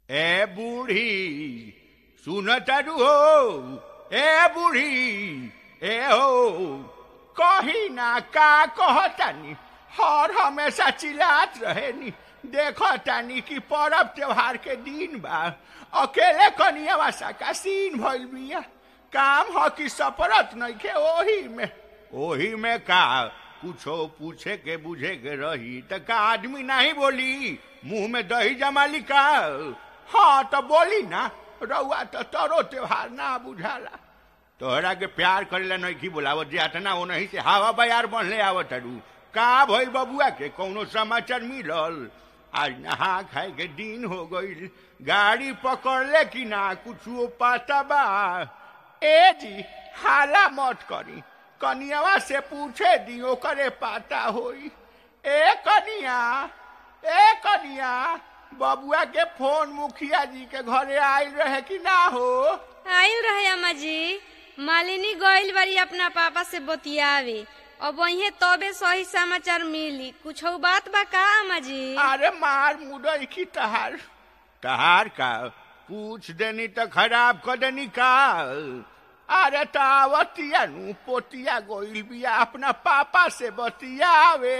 ए बूढ़ी सुन तारू हो ए बूढ़ी ए हो कही ना का कहतानी हर हमेशा चिल्लात रहेनी देखतानी कि परब त्योहार के दिन बा अकेले कनियावा का सीन भइल बिया काम ह कि सपरत नइखे ओही में ओही में का कुछो पूछे के बुझे के रही त का आदमी नहीं बोली मुंह में दही जमाली का हाँ तो बोली ना रउआ तो तरो त्योहार ना बुझाला तोहरा के प्यार करेला नहीं की बोलावत जाता ना वो नहीं से हवा बयार बनले आवत अरू का भई बबुआ के कौनो समाचार मिलल आज नहा खाए के दिन हो गईल गाड़ी पकड़ले कि ना कुछ पता बा ए जी हाला मत करी कनियावा से पूछे दी ओकरे पाता होई ए कनिया ए कनिया बबुआ के फोन मुखिया जी के घरे आयल रहे कि ना हो आयल रहे अम्मा जी मालिनी गइल बारी अपना पापा से बतियावे अब वही तबे सही समाचार मिली कुछ बात बा का अम्मा जी अरे मार मुदई की तहार तहार का पूछ देनी तो खराब कर देनी का अरे तावतिया नु पोतिया गोइल बिया अपना पापा से बतियावे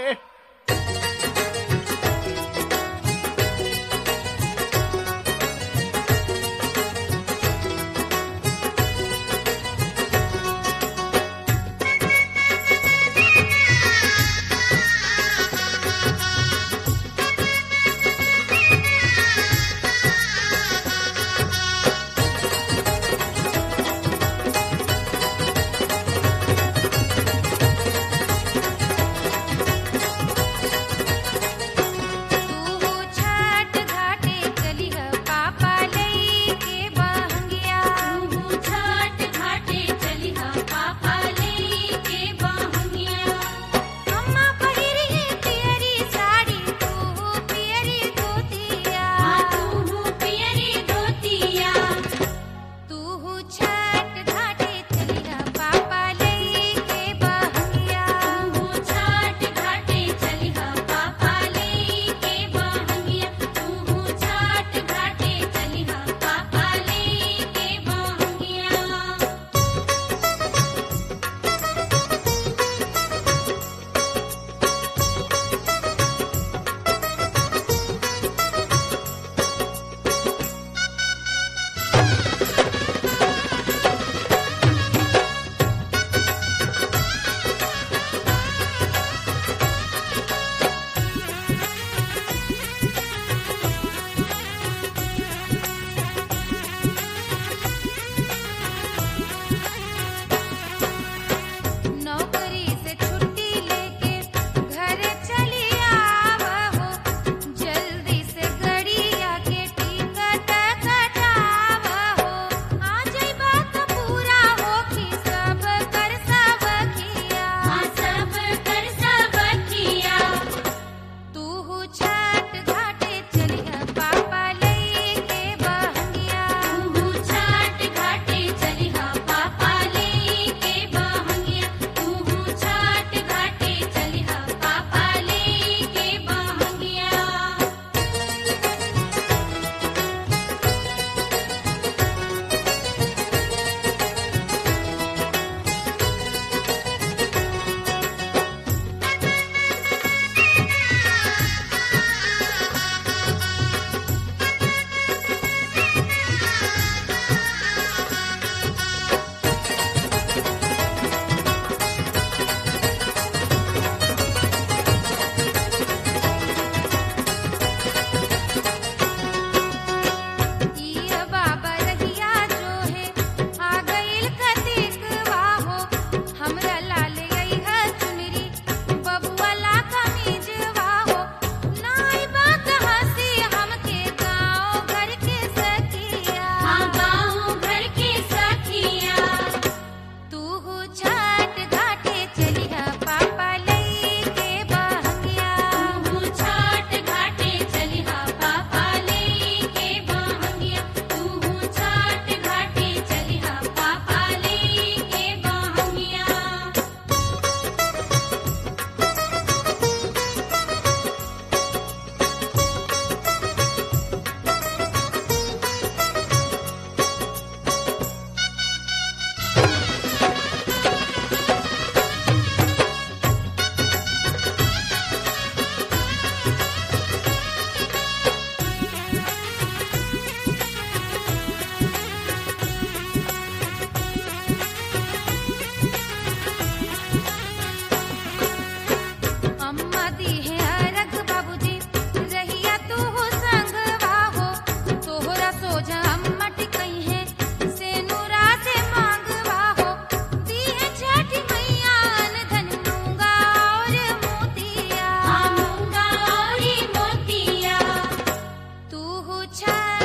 छा